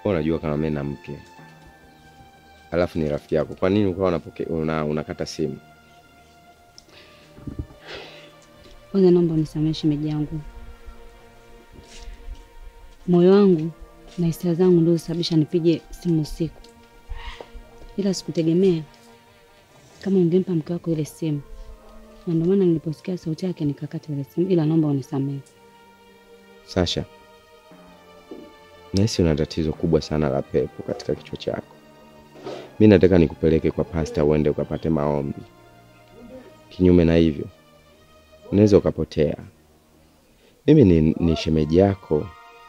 Wewe unajua kama mimi na mke alafu ni rafiki yako, kwa nini ukawa unapoke una, unakata simu? Kwanza naomba unisamehe shemeji yangu, moyo wangu na hisia zangu ndio zisababisha nipige simu usiku, ila sikutegemea kama ungempa mke wako ile simu, na ndio maana niliposikia sauti yake nikakata ile simu, ila naomba unisamehe. Sasha, nahisi una tatizo kubwa sana la pepo katika kichwa chako. Mi nataka nikupeleke kwa pasta uende ukapate maombi. Kinyume na hivyo, unaweza ukapotea. Mimi ni, ni shemeji yako,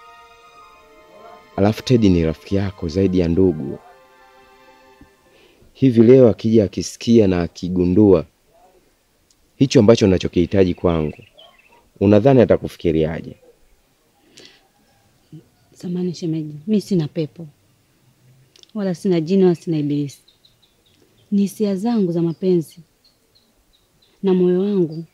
alafu Tedi ni rafiki yako zaidi ya ndugu. Hivi leo akija akisikia na akigundua hicho ambacho unachokihitaji kwangu, unadhani atakufikiriaje? Samani shemeji, mi sina pepo wala sina jini wala sina ibilisi, ni hisia zangu za mapenzi na moyo wangu.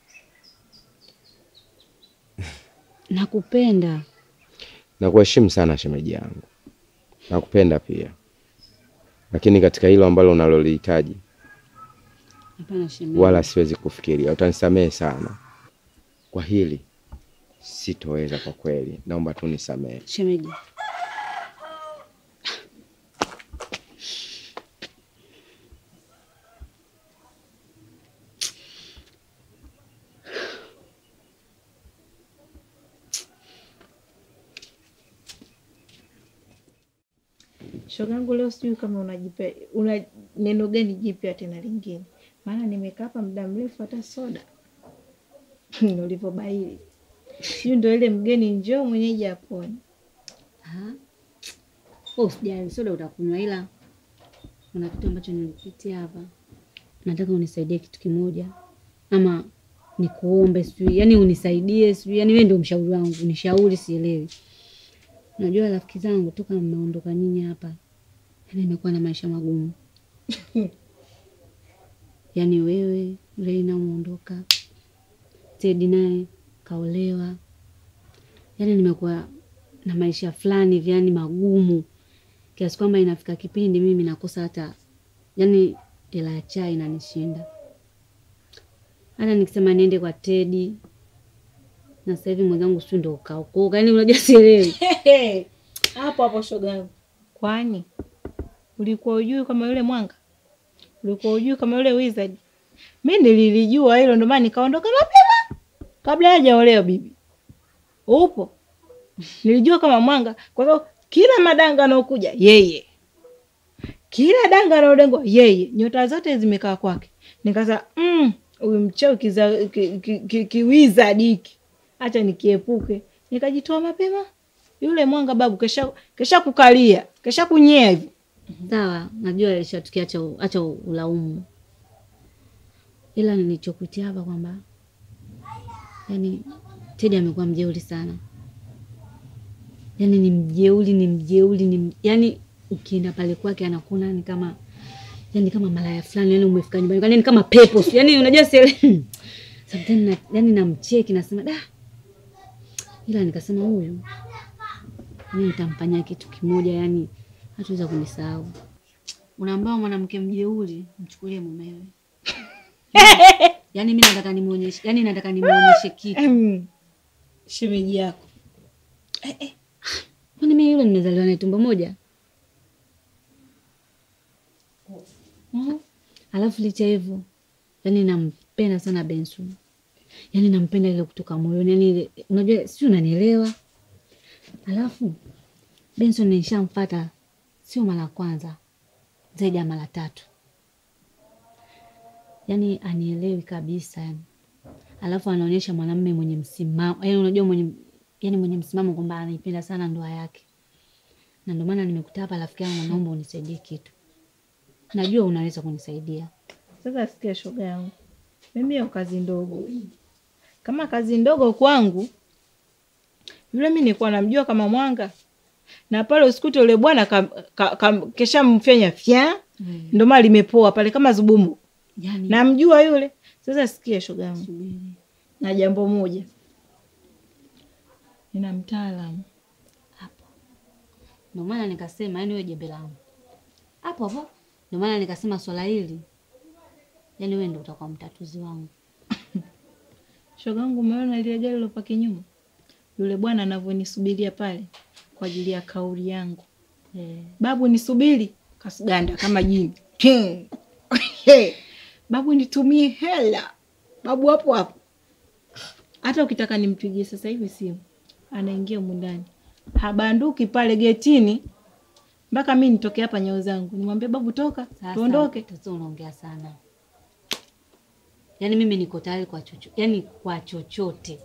Nakupenda. Nakuheshimu sana shemeji yangu, nakupenda pia, lakini katika hilo ambalo unalolihitaji Hapana shemeji, wala siwezi kufikiria. Utanisamehe sana kwa hili, sitoweza kwa kweli. Naomba tu nisamehe. shemeji. Shogangu, leo sijui kama unajipe una neno gani jipya tena lingine, maana nimekaa hapa muda mrefu, hata soda ulivyobaili, sijui ndo ile mgeni njoo mwenyeji apone. Ah, wewe usijali, soda utakunywa, ila kuna kitu ambacho nilipitia hapa, nataka unisaidie kitu kimoja, ama nikuombe, sijui yani unisaidie, sijui yani wewe ndio mshauri wangu, nishauri, sielewi. Najua rafiki zangu toka mmeondoka nyinyi hapa, yani nimekuwa na maisha magumu yaani wewe Reina umeondoka, Tedi naye kaolewa, yaani nimekuwa na maisha fulani hivi yani magumu kiasi kwamba inafika kipindi mimi nakosa hata yani hela ya chai inanishinda. Hata nikisema niende kwa Tedi na sasa hivi mwenzangu sio ndo kaokoka, yani unajua sielewi. hapo hapo shogangu, kwani ulikuwa ujui kama yule mwanga, ulikuwa ujui kama yule wizard? Mi nililijua hilo, ndio maana nikaondoka mapema kabla hajaolewa bibi. Upo, nilijua kama mwanga, kwa sababu kila madanga anaokuja yeye, kila danga anaodengwa yeye, nyota zote zimekaa kwake. Nikasema mm, huyu mcheo kiza ki, ki, ki, ki wizard hiki, acha nikiepuke. Nikajitoa mapema yule mwanga babu kesha kesha kukalia kesha kunyea hivi Sawa, najua ilishatukia, acha acha ulaumu, ila nilichokutia hapa kwamba yani Tedi amekuwa mjeuri sana, yani ni mjeuri, ni mjeuri, ni m- yani ukienda pale kwake anakuona ni kama yani kama malaya fulani, yani umefika nyumbani kwani ni kama pepo, sio? yani unajua siele sometimes na, yani namcheki nasema da, ila nikasema huyu mimi nitamfanyia kitu kimoja, yani hatuweza kunisahau. Unaambao mwanamke mjeuri mchukulie mumewe. Yaani mimi nataka nimuonyeshe, yani nataka nimuonyeshe kitu. Em, shemeji yako Kwani mimi yule nimezaliwa naye tumbo moja? Mhm. Alafu licha ya hivyo, yani nampenda sana Benson. Yaani nampenda ile kutoka moyoni, yani ile unajua si unanielewa? Alafu Benson nishamfuata sio mara ya kwanza, zaidi ya mara tatu. Yaani anielewi kabisa yani. Alafu anaonyesha mwanamume mwenye msimamo, yaani unajua mwenye yaani mwenye msimamo kwamba anaipenda sana ndoa yake. Na ndio maana nimekuta hapa rafiki yangu, naomba unisaidie kitu. Najua unaweza kunisaidia. sasa sikia shoga yangu mimi hiyo kazi ndogo kama kazi ndogo kwangu yule mi nilikuwa namjua kama mwanga na pale usikute ule bwana ka, ka, ka, kesha mfyanya fya Mm. ndo maana limepoa pale kama zubumu Yaani namjua yule sasa sikia shoga yangu subiri. na jambo moja nina mtaalamu Hapo. Ndio maana nikasema yani wewe jembe langu hapo hapo. Ndio maana nikasema swala hili yani wewe ndio utakuwa mtatuzi wangu. Shogangu, umeona ile gari lilopaki nyuma, yule bwana anavyonisubiria pale kwa ajili ya kauli yangu. Eh, Babu nisubiri, kasuganda kama jini. Hmm. He. Babu nitumie hela, babu hapo hapo. Hata ukitaka nimpigie sasa hivi simu, anaingia humu ndani, habanduki pale getini mpaka mi nitoke hapa nyao zangu nimwambie babu, toka sasa tuondoke. Tatizo unaongea sana. Yaani mimi niko tayari kwa chochote, yaani kwa chochote.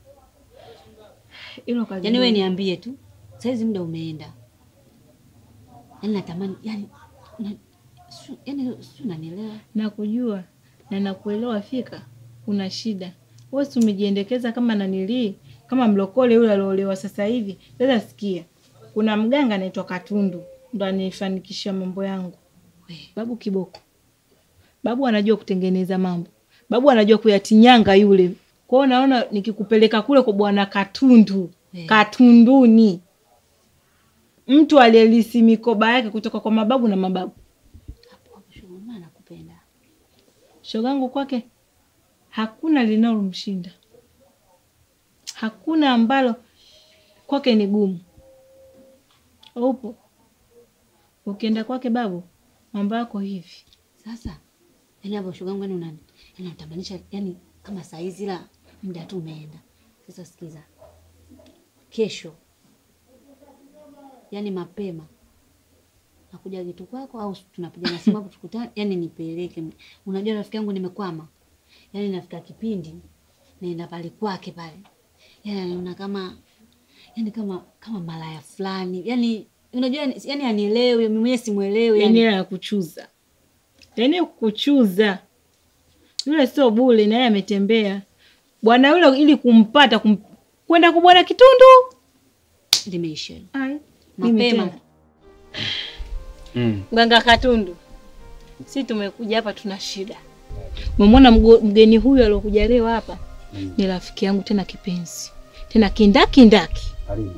Hilo kazi Yaani wewe ndogo. niambie tu. Saizi muda umeenda. Yaani natamani yaani una, su, yaani si unanielewa? nakujua na nakuelewa fika, una shida wewe, si umejiendekeza kama nanilii kama mlokole yule aliolewa sasa hivi. Sasa sikia, kuna mganga anaitwa Katundu ndo anifanikishia mambo yangu. We, Babu kiboko, babu anajua kutengeneza mambo, babu anajua kuyatinyanga yule. Kwa hiyo naona nikikupeleka kule kwa bwana Katundu, Eh. Katunduni, mtu aliyelisi mikoba yake kutoka kwa mababu na mababu hapo hapo shughuli maana nakupenda. shogangu kwake hakuna linalomshinda, hakuna ambalo kwake ni gumu. Upo ukienda kwake babu, mambo yako hivi. Sasa yaani hapo shoga yangu yaani unani? Yaani natamanisha yaani kama saa hizi la muda tu umeenda. Sasa sikiza. Kesho yaani mapema nakuja kitu kwako au tunapiga na simu hapo tukutane, yaani nipeleke. Unajua rafiki yangu nimekwama. Yaani nafika kipindi naenda pale kwake pale. Yaani anaona kama yaani kama kama malaya fulani. Yaani unajua yaani anielewi, mimi mwenyewe simuelewi Yani hela ya kuchuza, yani kuchuza. Yule sio bule, naye ametembea bwana yule ili kumpata kum... kwenda kwa bwana Kitundu. limeisha. Ai, mimi Mapema. tena. Mm. Mganga Katundu, si tumekuja hapa, tuna shida. Umemwona mgo- mgeni huyu aliokuja leo hapa ni rafiki yangu tena kipenzi tena kindakindaki. Karibu.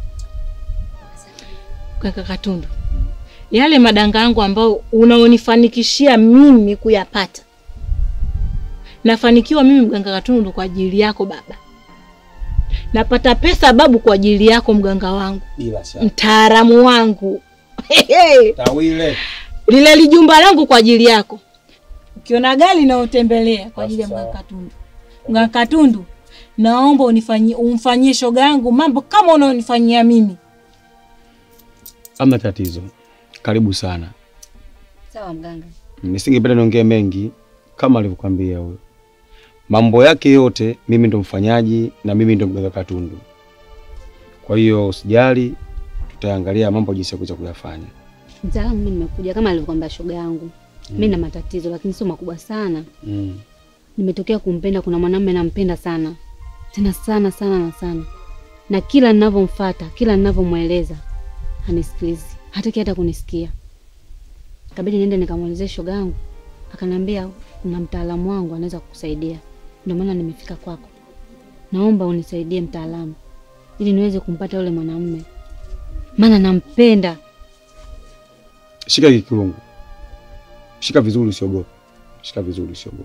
Mganga Katundu, yale madanga yangu ambayo unaonifanikishia mimi kuyapata, nafanikiwa mimi Mganga Katundu kwa ajili yako baba, napata pesa babu kwa ajili yako mganga wangu, Bila shaka. mtaalamu wangu Tawile. lile lijumba langu kwa ajili yako. Ukiona gari naotembelea kwa ajili ya Sawa. Mganga Katundu. Mganga Katundu, naomba unifanyie umfanyie shoga yangu mambo kama unaonifanyia mimi. Hamna tatizo, karibu sana. Sawa mganga. Nisingependa niongee mengi kama alivyokwambia huyo. Mambo yake yote mimi ndo mfanyaji na mimi ndo mganga Katundu. Kwa hiyo usijali, tutaangalia mambo jinsi ya kuweza kuyafanya. Mtaalamu, mimi nimekuja kama alivyokwambia shoga yangu. Mimi na matatizo lakini sio makubwa sana. Mm. Nimetokea kumpenda, kuna mwanamume nampenda sana tena sana sana na sana, na kila ninavyomfuata, kila ninavyomweleza hanisikilizi, hataki hata kunisikia. Kabidi niende nikamwelezea shoga yangu, akaniambia kuna mtaalamu wangu anaweza kukusaidia. Ndio maana nimefika kwako, naomba unisaidie mtaalamu, ili niweze kumpata yule mwanamume, maana nampenda. Shika hiki kirungu, shika vizuri, usiogope. Shika vizuri, usiogope.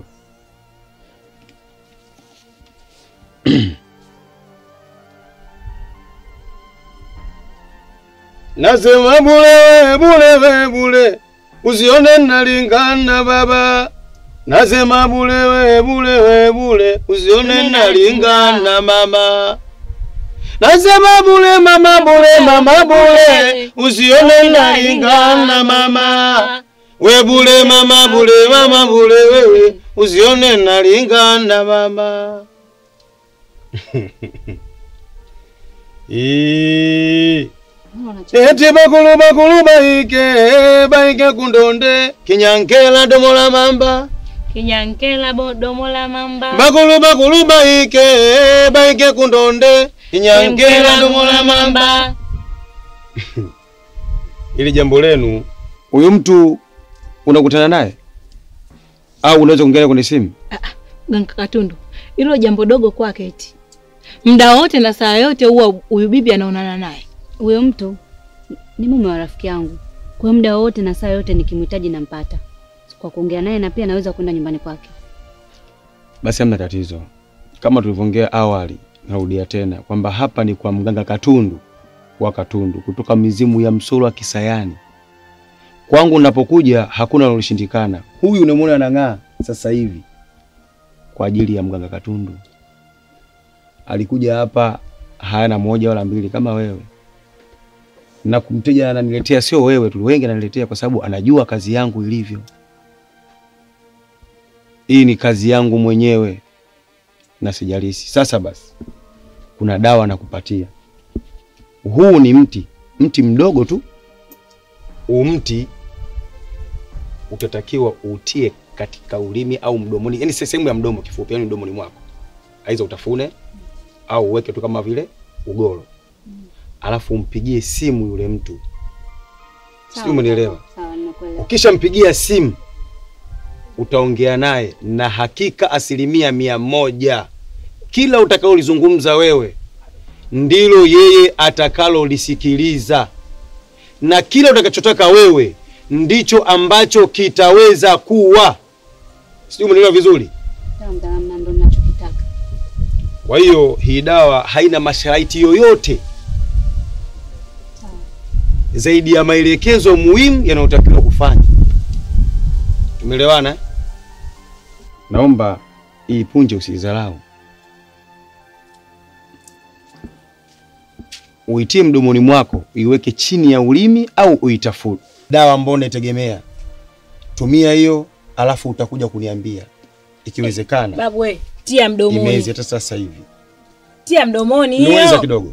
Nasema bule bule we bule, usione nalingana baba. Nasema bule we bule we bule, usione nalingana mama. Nasema bule mama bule mama bule, usione nalingana mama. We bule mama bule mama bule wewe, usione nalingana mama. Ee. Eti bakulu bakulu baike baike kundonde kinyankela domola mamba Kinyankela bodomo la mamba. bakulu bakulu baike baike kundonde kinyankela domola mamba. Ili jambo lenu Huyu mtu unakutana naye au unaweza kuongea kwenye simu? Mganga Katundu, hilo jambo dogo kwake eti. Muda wote na saa yote huwa huyu bibi anaonana naye. Huyo mtu ni mume wa rafiki yangu, kwa muda wowote na saa yote nikimhitaji nampata kwa kuongea naye, na pia naweza kwenda nyumbani kwake. Basi hamna tatizo, kama tulivyoongea awali, narudia tena kwamba hapa ni kwa mganga Katundu wa Katundu kutoka mizimu ya Msolo wa Kisayani. Kwangu napokuja hakuna loloshindikana. Huyu unamwona anang'aa sasa hivi kwa ajili ya mganga Katundu. Alikuja hapa hana moja wala mbili kama wewe, na kumteja ananiletea, sio wewe tu, wengi ananiletea kwa sababu anajua kazi yangu ilivyo. Hii ni kazi yangu mwenyewe na sijalisi. Sasa basi, kuna dawa nakupatia. Huu ni mti, mti mdogo tu. Huu mti utatakiwa utie katika ulimi au mdomoni, yani sehemu ya mdomo, kifupi, yani mdomoni mwako, aidha utafune au uweke tu kama vile ugoro, alafu umpigie simu yule mtu, sijui umenielewa? Sawa, nimekuelewa. Ukishampigia simu utaongea naye na hakika asilimia mia moja kila utakaolizungumza wewe ndilo yeye atakalolisikiliza, na kila utakachotaka wewe ndicho ambacho kitaweza kuwa. Sijui umenielewa vizuri? Sawa, mtaalamu, na ndo ninachokitaka. Kwa hiyo hii dawa haina masharti yoyote zaidi ya maelekezo muhimu yanayotakiwa kufanya. Tumeelewana? eh? Naomba hii punje usidharau, uitie mdomoni mwako, iweke chini ya ulimi au uitafute. Dawa ambayo unaitegemea tumia hiyo, alafu utakuja kuniambia ikiwezekana Babu we, tia mdomoni. imezi hata sasa hivi. Tia mdomoni Niweza hiyo. kidogo.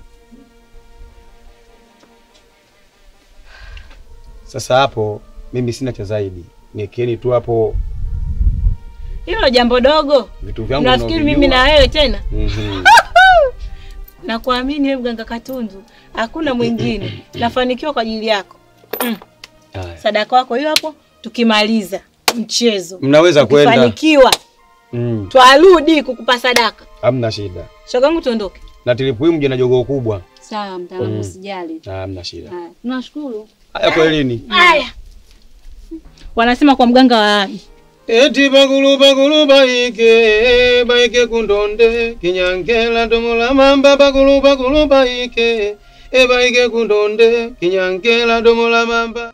Sasa hapo mimi sina cha zaidi, niekeni tu hapo Hilo jambo dogo. vitu vyangu. Nafikiri mimi unavyojua. na wewe tena. Mhm. Na kuamini wewe mganga Katundu, hakuna mwingine. Nafanikiwa kwa ajili yako. Mm. Haya. Sadaka wako hiyo hapo tukimaliza mchezo. Mnaweza kwenda. Tukifanikiwa Mm, twarudi kukupa sadaka. hamna shida. Shogangu tuondoke. Na tilipu hii mje na jogoo kubwa. Sawa, mtaalamu, Mm. usijali. Ah, Hamna shida. Haya, tunashukuru. Haya kwelini. Haya. Wanasema kwa mganga wa Eti bagulu bagulu baike baike kundonde kinyangela domola mamba bagulu bagulu baike e baike kundonde kinyangela domola mamba